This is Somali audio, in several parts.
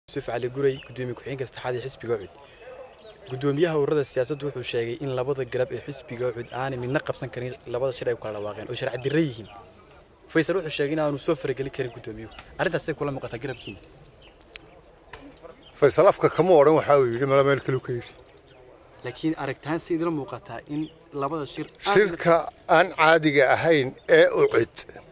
yusuf cali guray gudoomiye ku-xigeenka saddexaad ee xisbiga ucud gudoomiyaha ururada siyaasaddu wuxuu sheegay in labada garab ee xisbiga ucud aanay midna qabsan karin labada shir ay ku kala dhawaaqeen oo sharci dirre yihiin faysal wuxuu sheegay in aanu soo faragelin karin gudoomiyuhu arrintaasay kula muuqataa garabkiina faysal afka kama odhan waxa uu yidhi mala meel kaluu ka yidhi laakiin aragtaan si idila muuqataa in labada shir shirka aan caadiga ahayn ee ucid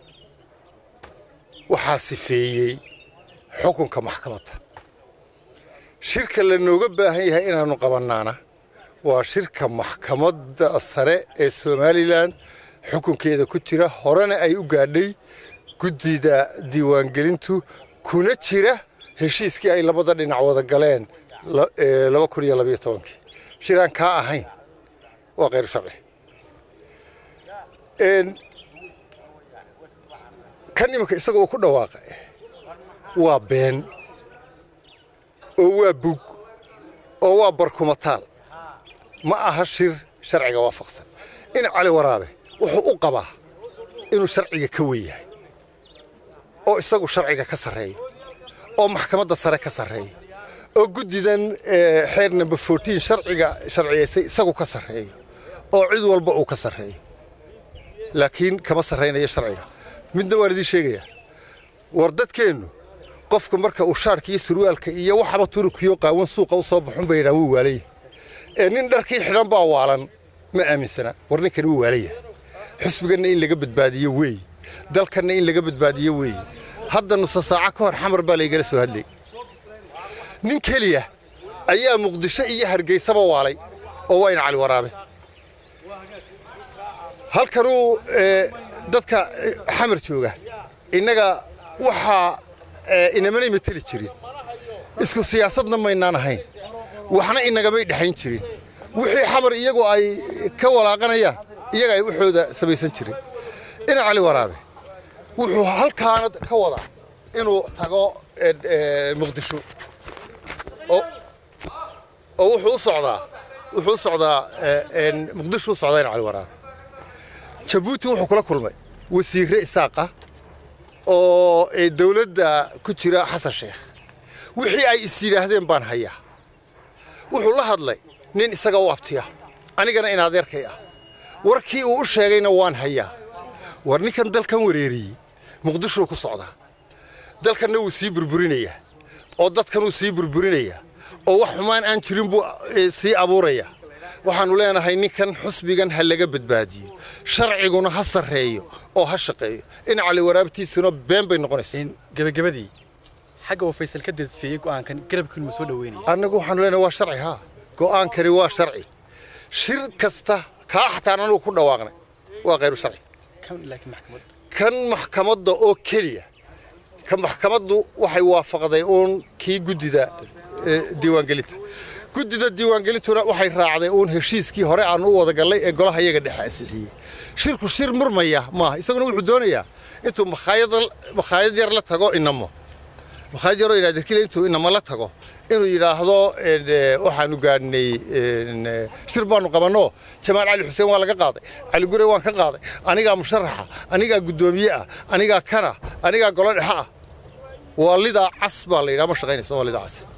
waxaa sifeeyey xukunka maxkamadda shirka lanooga baahan yahay inaannu qabannaana waa shirka maxkamadda sare ee somalilan xukunkeeda ku jira horena ay u gaadhay guddida diiwaangelintu kuna jira heshiiskii ay labada dhinac wada galeen laba kun iyo labayo tobankii shir aan kaa ahayn waa khayru sharci kan iminka isaga uu ku dhawaaqa waa been oo waa bug oo waa barkumataal ma aha shir sharciga waafaqsan in cali waraabe wuxuu u qabaa inuu sharciga ka wen yahay oo isagu sharciga ka sarreeya oo maxkamadda sare ka sarreeya oo guddidan xeer number fourteen sharciga sharciyaysay isagu ka sarreeyo oo cid walba uu ka sarreeyo laakiin kama sarraynayo sharciga midna waan idiin sheegayaa war dadkeennu qofka marka uu shaarka iyo surwaalka iyo waxaba turukiyo qaawan suuqa u soo baxun bay yidhahan wuu waalaya ee nin dharkii xidhan baa waalan ma aaminsana war ninkani wuu waalaya xusbiganna in laga badbaadiyo weeye dalkanna in laga badbaadiyo weeye hadda nusa saaco ka hor xamar baa laygala soo hadlayy nin keliya ayaa muqdisho iyo hargeysaba waalay oo waa in cali waraabe halkanuu dadka xamar jooga innaga waxaa inamanay mateli jirin isku siyaasadna maynaan ahayn waxna inagamay dhexayn jirin wixii xamar iyagu ay ka walaaqanayaan iyaga ay waxooda samaysan jireen ina cali waraabe wuxuu halkaana ka wadaa inuu tago muqdisho oo wuxuu u socdaa wuxuu u socdaa muqdisho u socdaa ina cali waraabe jabuuti wuxuu kula kulmay wasiirre isaaqa oo dawladda ku jira xasan sheekh wixii ay is yidhaahdeen baan hayaa wuxuu la hadlay nin isaga u abtiya anigana in adeerkay ah warkii uu u sheegayna waan hayaa war ninkan dalkan wareeriyey muqdishuu ku socdaa dalkanna wuu sii burburinayaa oo dadkan wuu sii burburinayaa oo wax xumaan aan jirin buu sii abuurayaa waxaannu leenahay ninkan xusbigan ha laga badbaadiyo sharciguna ha sarreeyo oo ha shaqeeyo in cali waraabtiisuna been bay noqonaysaa gebagabadii xagga uu faysal ka dadfeeyey go'aankan garabkiinu ma soo dhoweynaya annagu waxaanu leenahay waa sharci haa go'aankani waa sharci shir kasta kaa xataan anugu ku dhawaaqnay waa khayru sharci laakiin maxkamaddu kan maxkamadda oo keliya ka maxkamaddu waxay waafaqday uun kii guddida diiwaangelinta guddida diiwaangelintuna waxay raacday uun heshiiskii hore aan u wada gallay ee golaha iyaga dhexe ansixiyey shirku shir murmaya maaha isaguna wuxuu doonayaa intuu makhaayad yar la tago inamo makhaayad yaroo inaadirkile intuu inamo la tago inuu yidhaahdo waxaanu gaadhnay shir baanu qabanno jamaal cali xuseen waa laga qaaday cali gure waan ka qaaday anigaa musharaxa anigaa guddoomiye ah anigaa kana anigaa golo dhexe ah waa lidaa cas baa la yidhaha ma shaqaynayso waa lidaa cas